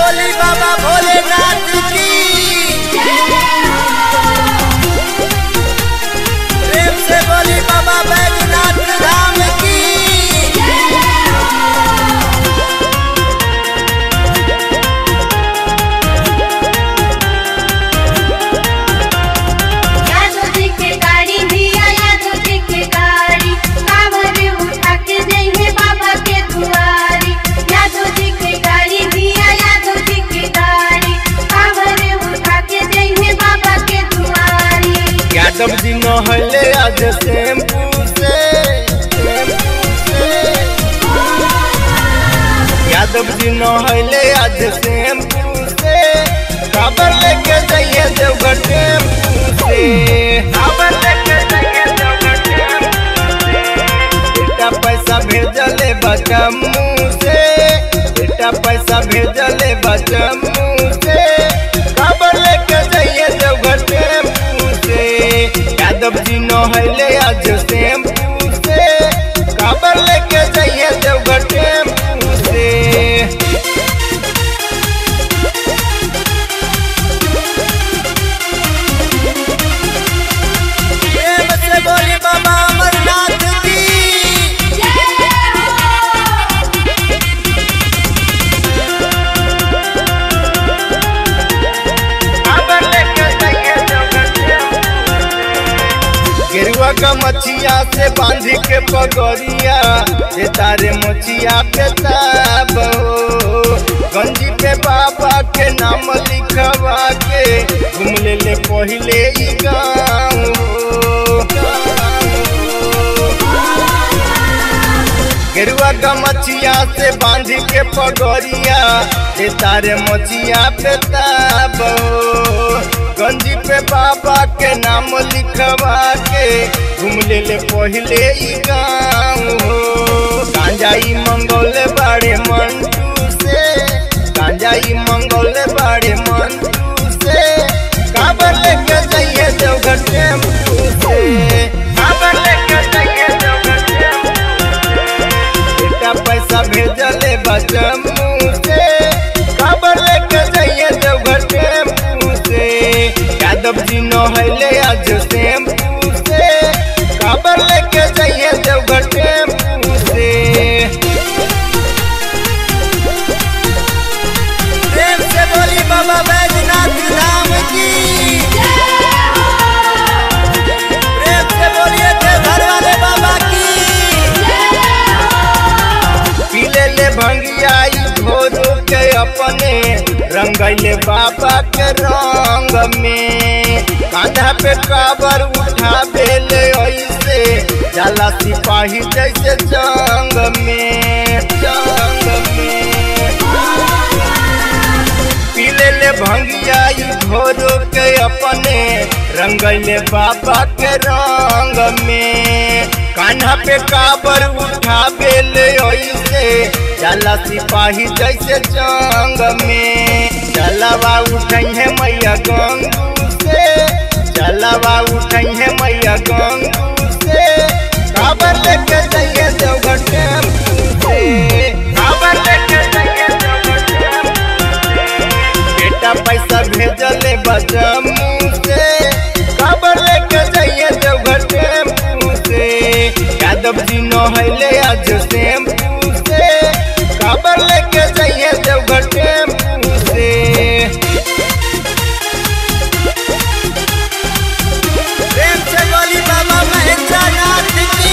बोली बाबा भोलेनाथ की प्रेम से बोली बाबा बैजनाथ धाम की यादव जी के गाड़ी धिया यादव जी के गाड़ी कांवर उठा के जइहे बाबा के दुआरी यादव जी के गाड़ी धिया यादव जी के गाड़ी कांवर उठा के जइहे बाबा के दुआरी यादव जी नहले आज टेम्पू से टेम्पू से यादव जी नहले आज टेम्पू से खबर लेके जाइए देवघर टेम्पू से खबर लेके जाइए देवघर टेम्पू से बेटा पैसा भेजले बचमू से बेटा पैसा भेजले बचमू से खबर लेके जाइए देवघर टेम्पू से यादव जी नहले आज टेम्पू से खबर लेके जाइए देवघर टेम्पू से प्रेम से बोली बाबा अमरनाथ की गेरुआ का मछिया से बांधी के पगड़िया ये तारे मछिया पे ताब हो गंजी पे बाबा के नाम लिखवा के घूम ले ले पहले ई गाँव हो। गेरुआ का मछिया से बांधी के पगड़िया ये तारे मछिया पे ताब हो। गंजी पे बाबा के नाम लिखवा के घूम ले ले पहले ई गाँव हो गांजाई मंगल बाड़े मंटू से गांजाई मंगल बाड़े मंटू से काबर लेके जाइए देवघर टेम्पू से काबर लेके जाइए देवघर टेम्पू से बेटा पैसा भेजले बचमू से खबर लेके जाइए देवघर टेम्पू से यादव जी नहले आज टेम्पू से खबर लेके जाइए देवघर टेम्पू से प्रेम से बोली बाबा बैजनाथ धाम की प्रेम से बोलिए देवघर वाले बाबा की पीले ले भंगियाई घोरो के अपने रंगैले बाबा के रंग में कांधा पे काबर उठा बेले ऐसे जाला सिपाही जैसे जंग में जंग में पीले ले भंगियाई घोरो के अपने रंगैले बाबा के रंग में कान्हा पे काबर उठा बेले ऐसे जाला सिपाही जैसे जंग में चलावा उठई है मैया गंगू से चलावा उठई है मैया गंगू से काबर लेके जाइए देवघर टेम्पू से काबर लेके जाइए देवघर टेम्पू से बेटा पैसा भेजले बजमू से खबर लेके जाइए देवघर टेम्पू से यादव जी नहले आज टेम्पू से खबर लेके जाइए देवघर टेम्पू से प्रेम से बोली बाबा महेंद्रनाथ की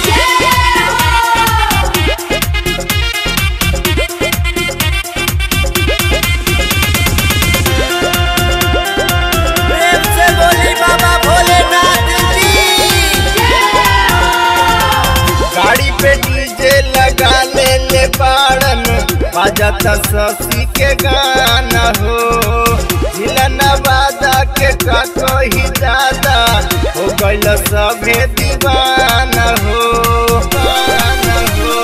प्रेम से बोली बाबा भोलेनाथ की गाड़ी पे डीजे लगा ले ले बाड़न बजाता शशि के गाना हो जिला नवादा के का कही दादा हो गइल सभे दीवाना हो दीवाना हो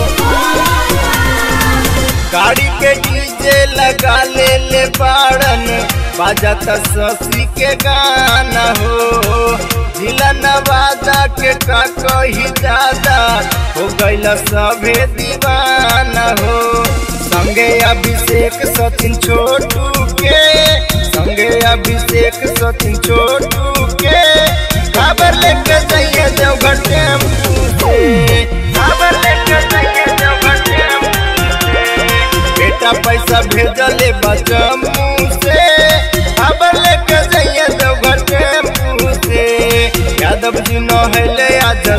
गाड़ी पे डीजे लगा ले ले बाड़न बाजाता शशि के गाना हो जिला नवादा के का कही दादा हो गइल सभे दीवाना हो संगे अभिषेक सचिन छोटू के संगे अभिषेक सचिन छोटू के खबर लेके जाइए देवघर टेम्पू से खबर लेके जाइए देवघर टेम्पू से बेटा पैसा भेजले बचमू से खबर लेके जाइए देवघर टेम्पू से यादव जी नहले आज